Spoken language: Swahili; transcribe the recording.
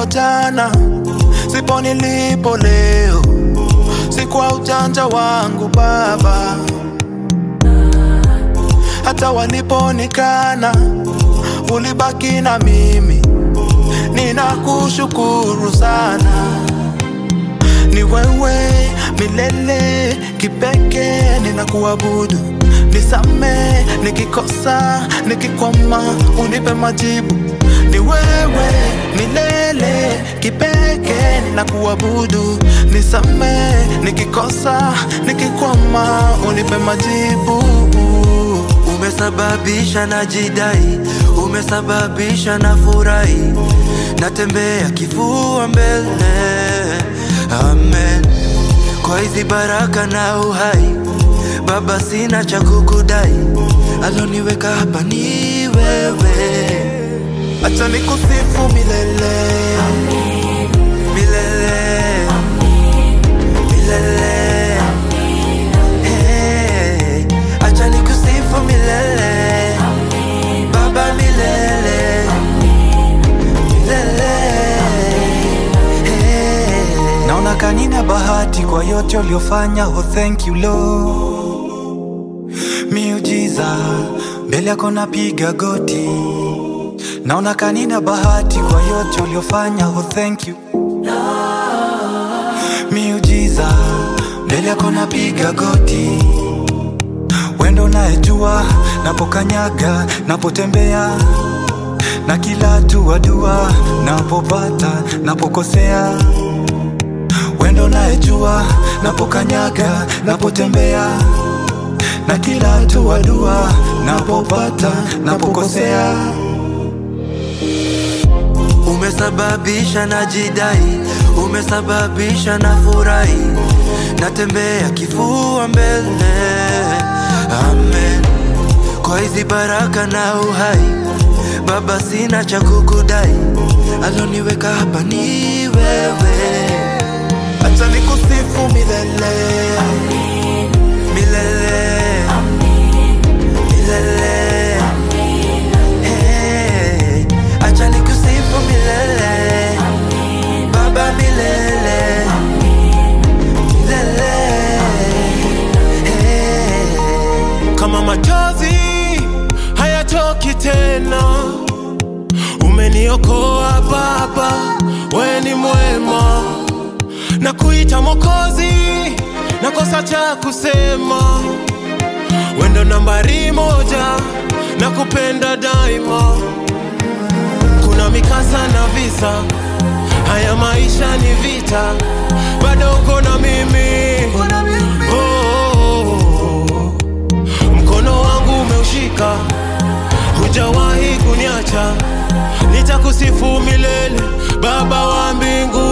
nilipo jana, sipo nilipo leo, si kwa ujanja wangu Baba. Hata waliponikana, ulibaki na mimi, ninakushukuru sana. Ni wewe milele kipekee, ninakuabudu. Nisame nikikosa, nikikwama, unipe majibu. Ni wewe milele kipekee, ninakuabudu. Nisame nikikosa, nikikwama, unipe majibu. Umesababisha na jidai, umesababisha na furahi, natembea kifua mbele. Amen. Kwa hizi baraka na uhai, Baba, sina cha kukudai, aloniweka hapa ni wewe. Acha nikusifu milele, Milele, milele, hey, acha nikusifu milele, Baba, milele, milele, hey. Naona kanina bahati kwa yote uliofanya, oh thank you Lord. Miujiza mbele yako napiga goti, naona kanina bahati kwa yote uliofanya, oh thank you Miujiza mbele yako napiga goti, wendo unayejua napokanyaga, napotembea na kila hatua dua, napopata, napokosea wendo unayejua napokanyaga, napotembea na kila hatua dua, napopata, napokosea Umesababisha na jidai, umesababisha na furahi, natembea kifua mbele. Amen. Kwa hizi baraka na uhai, Baba, sina cha kukudai, aloniweka hapa ni wewe. acha nikusifu milele, Milele, milele, hey, acha nikusifu milele, Baba, milele, milele, hey. kama machozi hayatoki tena. Umeniokoa Baba, we ni mwema, na kuita Mwokozi, nakosa cha kusema. Wendo nambari moja, na kupenda daima. Kuna mikasa na visa, haya maisha ni vita, bado uko na mimi, Oh, oh, oh. Mkono wangu umeushika, hujawahi kuniacha, nitakusifu milele, Baba wa mbingu